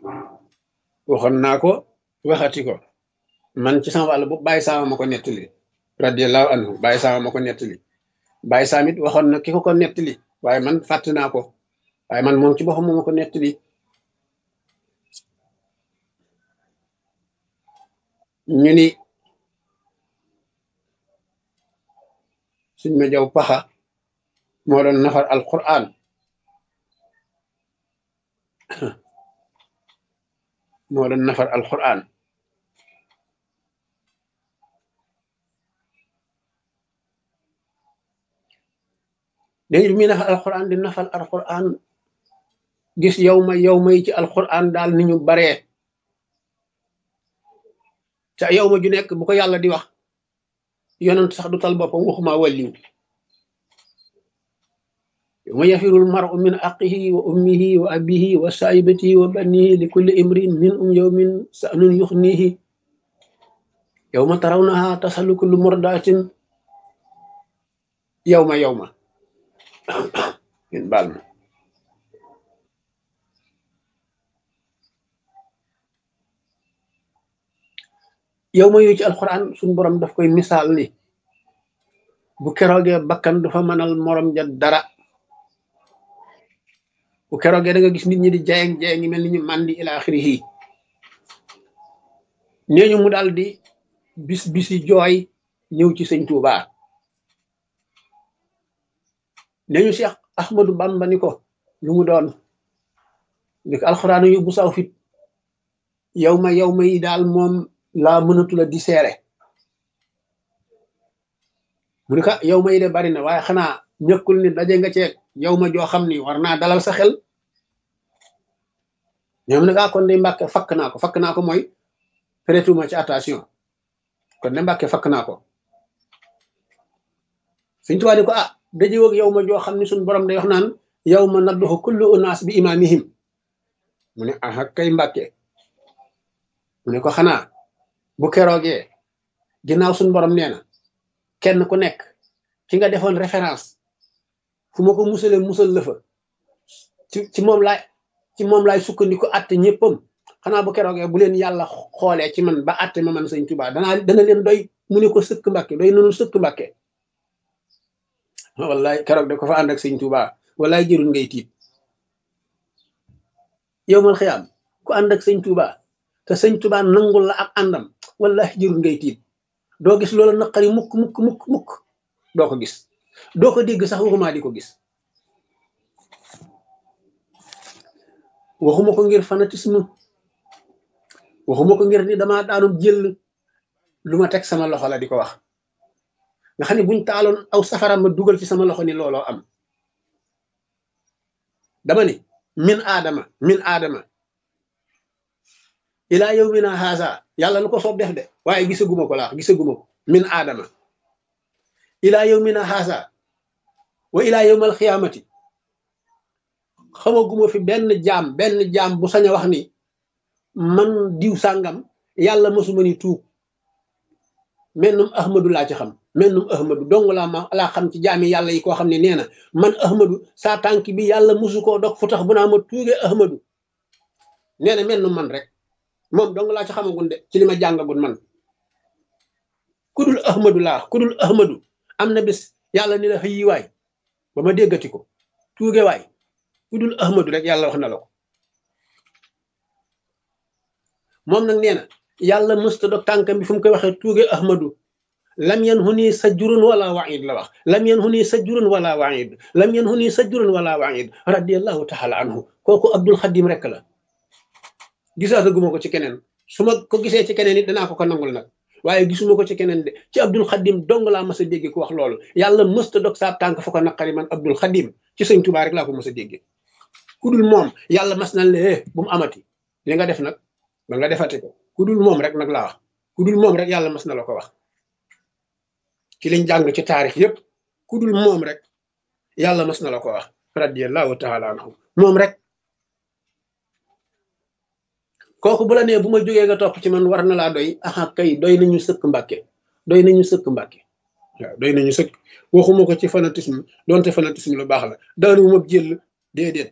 waxoon naa ko waxati ko man ci sama wàll bu bàyyi saama ma ko nettali radiallahu anhu bàyyi saama ma ko nettali bàyyi saam it waxoon na ki ko ko nettali waaye man fàtte naa ko waaye man moom ci boppam moo ma ko nettali ñu ni suñ ma jaw paxa moo doon nafar alquran moo doon nafar alquran léegi bi muy nafar alquran di nafar alquran gis yow ma yow ma yi ci alquran daal ni ñu baree te yow ma ju nekk bu ko yàlla di wax yonent sax du tal boppam waxuma wàlliw yawma yafirul mar'u min aqihi wa ummihi wa abihi wa saahibatihi wa banihi li kulli imrin min um yawmin sa'nun yuxnihi yawma tarawnaha tasalu kullu murdatin yawma yawma ngeen baal ma yow ma yooyu ci alxuraan suñ borom daf koy misaal ni bu keroogee bakkan du fa mënal morom ja dara bu keroogee da nga gis nit ñi di jayeng jayeng ngi mel ni ñu màndi ila axirihi nee ñu mu daal di bis bisi jooy ñëw ci sëñ Tuuba nee ñu Cheikh Ahmadou Bamba ni ko lu mu doon ni ko alxuraan yóbbu saw fit yow ma yow ma yi daal moom laa mënatula di seere mu ne ko yow ma yi de bari na waaye xanaa ñëkkul ni daje nga ceeg yow ma joo xam ni war naa dalal sa xel ñoom ne kaa kon de mbàkke fakk naa ko fakk naa ko mooy prêtuma ci attention kon de mbàkke fakk naa ko suñ tubaab ni ko ah daje woog yow ma joo xam ni suñ borom day wax naan yow ma nadduxu kullu unaas bi imaamihim mu ne aha kay mbàkke mu ne ko xanaa bu keroogee ginnaaw suñ borom nee na kenn ku nekk ki nga defoon référence fu ma ko musale musal la fa ci ci moom laay ci moom laay sukkandiku atte ñëppam xanaa bu keroogee bu leen yàlla xoolee ci man ba atte ma man sëñ Tuubaa danaa dana leen doy mu ne ko sëkk mbàkke doy nanu sëkk mbàkke wallaay keroog de ko fa ànd ak sëñ Tuubaa wallaay jërul ngay tiit yow mal xiyaam ku ànd ak sëñ Tuubaa te sëñ Tuubaa nangul la ak àndam wallahi jërul ngay tiit doo gis loola naqari mukk mukk mukk mukk doo ko gis doo ko dégg sax waxuma di ko gis waxuma ko ngir fanatisme waxuma ko ngir ni dama daanum jël lu ma teg sama loxo la di ko wax nga xam ne buñ taaloon aw safara ma dugal ci sama loxo ni looloo am dama ni min aadama min aadama ilaa yow mi na haasa yàlla lu ko soob def de waaye gisaguma ko laax gisaguma ko min aadama ilaa yow mi na haasa wa ilaa yowmal xiyaamati xamaguma fi benn jaam benn jaam bu sañ a wax ni man diw sàngam yàlla mosuma ni tuub mennum ahmadu laa ci xam mennum ahmadu dong laa ma laa xam ci jaami yàlla yi koo xam ne nee na man ahmadu saa tànk bi yàlla mosu koo dog fu tax bu naa ma tuugee ahmadu nee na mennum man rek moom dong laa ci xamagun de ci li ma jàngagun man kudul ahmadu laa kudul ahmadu am na bis yàlla ni la xëyi waay ba ma déggati ko tuuge waay kudul ahmadu rek yàlla wax na la ko moom nag nee na yàlla mësta dog tànkam bi fu mu koy waxee tuuge ahmadu lam yan hu nii sajjurun wala waid la wax lam yan hu nii sajjurun wala waid lam yan hu nii sajjurun wala waid radiallahu taala anhu kooku abdul xadim rek la gisaataguma ko ci keneen su ma ko gisee ci keneen it danaa ko ko nangul nag waaye gisuma ko ci keneen de ci abdul xadim dong laa mas a dégge ku wax loolu yàlla mësta dog saab tànk fu ko naqari man abdul xadim ci sëñ tubaa rek laa ko mas a dégge ku dul moom yàlla mas na le bu mu amati li nga def nag ba nga defati ko ku dul moom rek nag laa wax ku dul moom rek yàlla mas na la ko wax ci liñ jàng ci taarix yépp ku dul moom rek yàlla mas na la ko wax radiallahu taala anhu moom rek kooku bu la nee bu ma jógee nga topp ci man war na laa doy aha kay doy nañu sëkk mbàkke doy nañu sëkk mbàkke waaw doy nañu sëkk waxuma ko ci fanatisme donte fanatisme lu baax la daanu ma jël déedéet